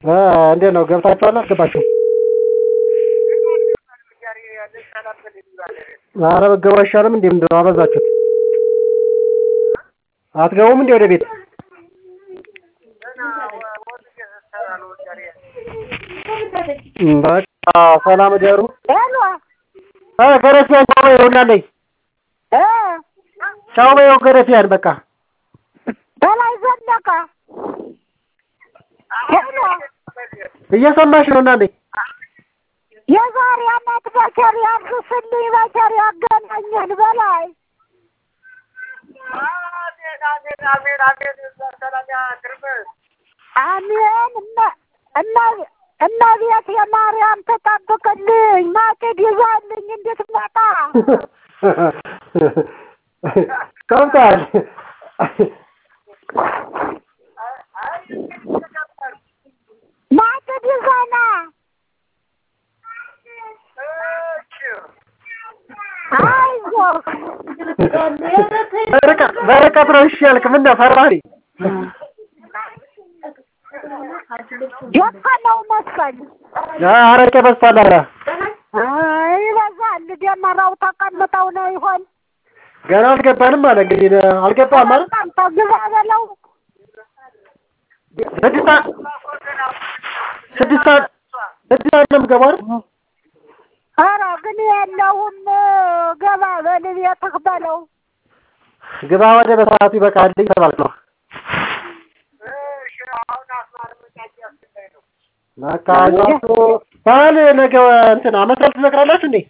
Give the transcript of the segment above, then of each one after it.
እንዴት ነው ገብታችኋል አልገባችሁም? ኧረ ብትገቡ አይሻልም እንዴ ምንድን ነው አበዛችሁት? አትገቡም እንዴ ወደ ቤት? በቃ ሰላም እደሩ። እ ገረፊያን ቻው በይው እናለኝ ቻው በይው ገረፊያን በቃ በላይ ዘለቀ እየሰማሽ ነው እናለኝ የዛሬ አመት በቸር ያድርስልኝ፣ በቸር ያገናኘን በላይ አሜን። እመቤት የማርያም ተጠብቅልኝ፣ ማጭድ ይዛልኝ እንድትመጣ ከብታል ማጭድ ይዘና አይዞህ በርቀት ነው እሺ ያልክ ምን ነው ፈራህ? ደከመው መሰል አረቄ በዝቷል። ኧረ ይበዛል። ደመራው ተቀምጠው ነው ይሆን ገና አልገባንም አለ እንግዲህ አልገባም ማለት ቀምጠ ግባ በለው ስድስት ሰዓት ስድስት ሰዓት ስድስት ሰዓት ነው የምገባው አይደል? ኧረ ግን የለውም ገባ በል ቤትህ በለው ግባ ወደ በሰዓቱ ይበቃል ተባልክ ነው። በቃ አይዟችሁ በዓል ነገ እንትን ዓመት በዓል ትዘክራላችሁ እንዴ?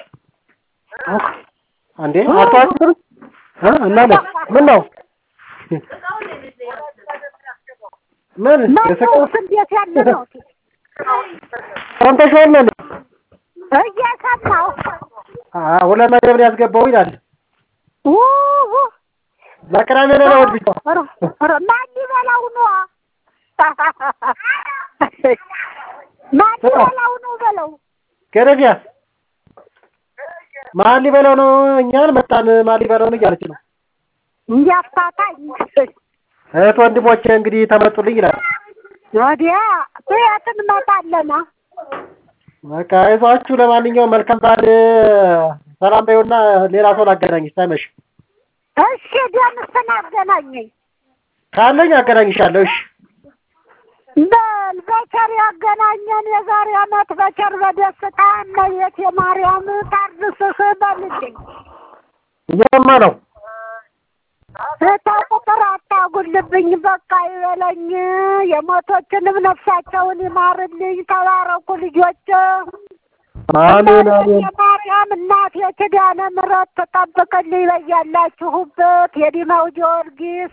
እንዴ አታስብም? እ እናለ ምን ነው ምን የሰቀው መንግስት እንዴት ያለ ነው ሰምተሽዋል ነው እየሰማሁ አ ሁለት መደብ ነው ያስገባው ይላል። ውሁ ለቅዳሜ ነው ለእሑድ ብቻ ኧረ ኧረ ማን ሊበላው ነው ማን ሊበላው ነው በለው ገረፊያ ማን ሊበላው ነው? እኛን መጣን ማን ሊበላው ነው እያለች ነው። እንዲያፋታኝ እህት ወንድሞቼ እንግዲህ ተመጡልኝ ይላል። ወዲያ ቤት እንመጣለና በቃ አይዟችሁ። ለማንኛውም መልካም በዓል። ሰላም በይውና ሌላ ሰው ላገናኝሽ ሳይመሽ እሺ ደምስን አገናኘኝ ካለኝ አገናኝሻለሁ። እሺ በል በቸር ያገናኘን የዛሬ አመት በቸር በደስታ እመቤት የማርያም ታድርስህ በልልኝ እየሰማ ነው። እታ ቁጥር አታጉልብኝ በቃ ይበለኝ የሞቶችንም ነፍሳቸውን ይማርልኝ ተባረኩ ልጆች አሜን አሜን። የማርያም እናት የኪዳነ ምሕረት ትጠብቅልኝ በያላችሁበት የዲማው ጊዮርጊስ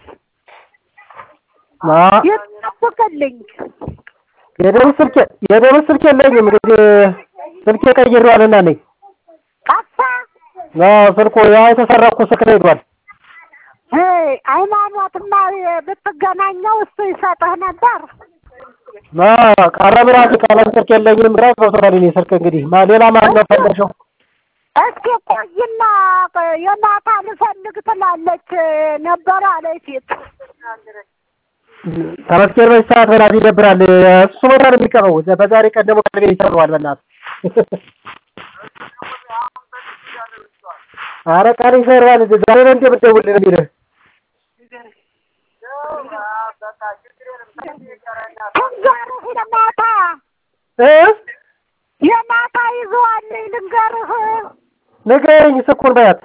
አ ይጠብቅልኝ የደቡብ ስልክ የደቡብ ስልክ የለኝም እንግዲህ ስልኬ ቀይሬዋልና ነኝ። ጠፋ አዎ ስልኩ ያ የተሰረኩ ስልክ ነው ሄዷል። ሄይ ሃይማኖትማ ብትገናኘው እሱ ይሰጥህ ነበር አዎ ቀለም ራሱ ቀለም ስልክ የለኝም። ግራ ገብቶታል። እኔ ስልክ እንግዲህ ማ ሌላ ማን ነው ፈለሽው? እስኪ ቆይና የማታ ልፈልግ ትላለች ነበር አለኝ ፊት ተመስገን በዚህ ሰዓት በላት ይደብራል። እሱ ቦታ ነው የሚቀረው። በዛሬ ቀን ደግሞ ቀልቤን ይሰብረዋል። በእናትህ ኧረ ቃል ይሰራል። ዛሬ ነው እንደ የምትደውልልህ የሚልህ ልንገርህ የማታ እ የማታ ይዘዋለኝ ልንገርህ ንገረኝ ስልኩን በያት።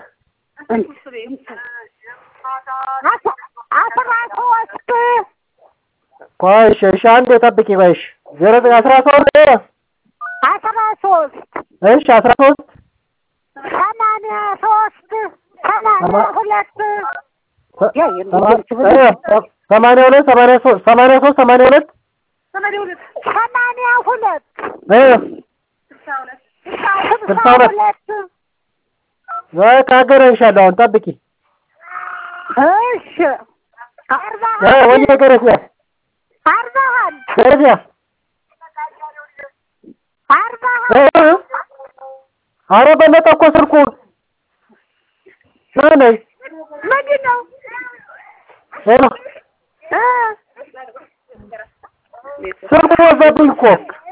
አስ- አስራ ሶስት ቆይ እሺ እሺ አንዴ ጠብቂ ቆይ እሺ ዜሮ ዘጠኝ አስራ ሶስት አስራ ሶስት እሺ አስራ ሶስት ሰማንያ ሶስት ሰማንያ ሁለት ሰማንያ ሁለት ሰማንያ ሶስት ሰማንያ ሶስት ሰማንያ ሁለት ሰማንያ ሁለት እ ስልሳ ሁለት በቃ አገናኝሻለሁ። አሁን ጠብቂ። እሺ አርባ እ ወይዬ ገረፊያ አርባ አንድ ገረፊያ አርባ እ ኧረ በለጠ እኮ ስልኩ ነይ ምንድን ነው ሄሎ እ ስልኩ ወዘብኝ እኮ